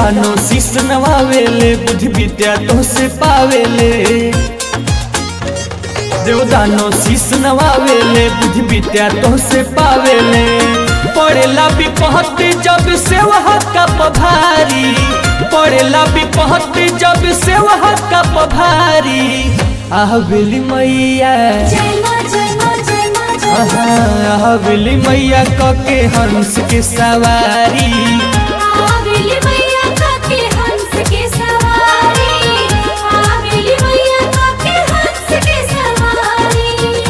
देवदानो शीश नवावेले बुद्धि विद्या तो से पावेले देवदानो शीश नवावेले बुद्धि विद्या तो से पावेले पड़ेला विपहत जब से वह का पभारी पड़ेला विपहत जब से वह का पभारी आहबेली मैया जय माँ जय माँ जय माँ जय माँ आहबेली मैया कके हंस के सवारी आवेली मैया काके हंस के सवारी आवेली मैया काके हंस के सवारी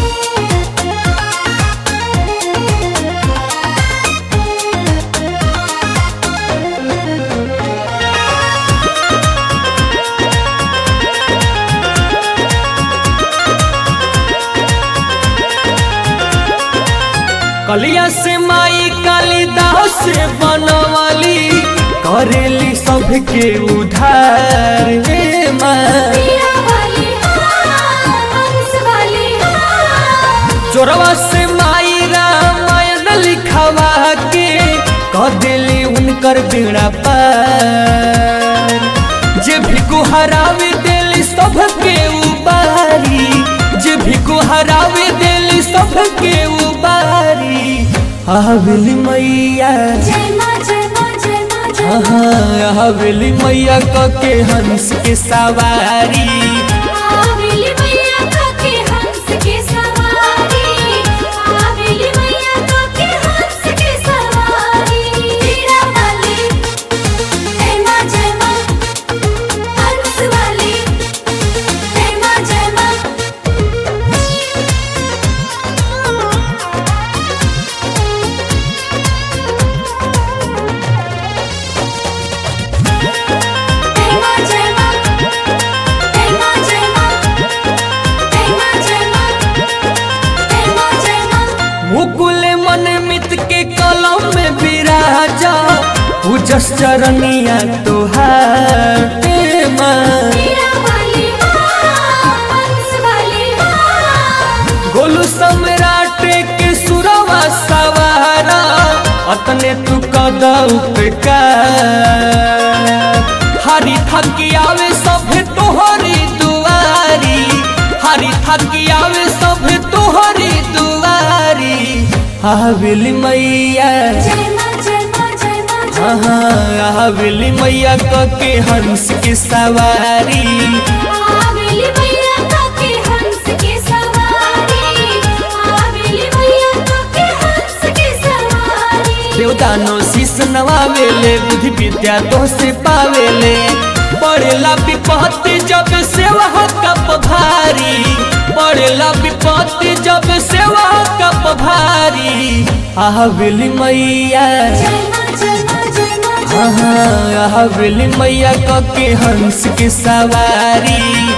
कलिया से माई कालिदास से बनवाली करेली सबके उधार हे माँ पिया वाली हाँ, हंस वाली हाँ। चोरवा से माई रामायण लिखवा के कह दिली उनकर बेड़ा पार जे भिको हरावे दिली सबके उबारी जे भिको हरावे दिली सबके उबारी हवेली मैया जय माँ जय माँ जय माँ जय माँ हवेली मैया कके हंस के सवारी आवेली मैया काके हंस के सवारी आवेली मैया काके हंस के सवारी हीरा वाली जय माँ जय माँ हंस वाली जय माँ जय माँ जय माँ जय माँ जय माँ जय माँ जय माँ जय माँ जय माँ जय माँ मुकुल मन मित के कलम में विराजा पूजस चरनिया तुहार हे माँ हीरा वाली हाँ, हंस वाली हाँ। गोलू सम्राट के सुरवा सवारा अतने तू कद उपकार हरी थकी आवे सभे तोहरी दुआरी हरी थकी आवे सभे तोहरी दुआरी हवेली मैया जय माँ जय माँ जय माँ जय माँ। हवेली मैया कके हंस के सवारी आवेली मैया काके हंस के सवारी आवेली मैया काके हंस के सवारी देवदानो शीश नवावेले बुद्धि विद्या तो से पावेले पड़ेला विपत्ति जब सेवा कप भारी पड़ेला विपत्ति जब सेवा कप भारी हवेली मैया जय माँ जय माँ जय माँ जय माँ। हवेली मैया कके हंस के सवारी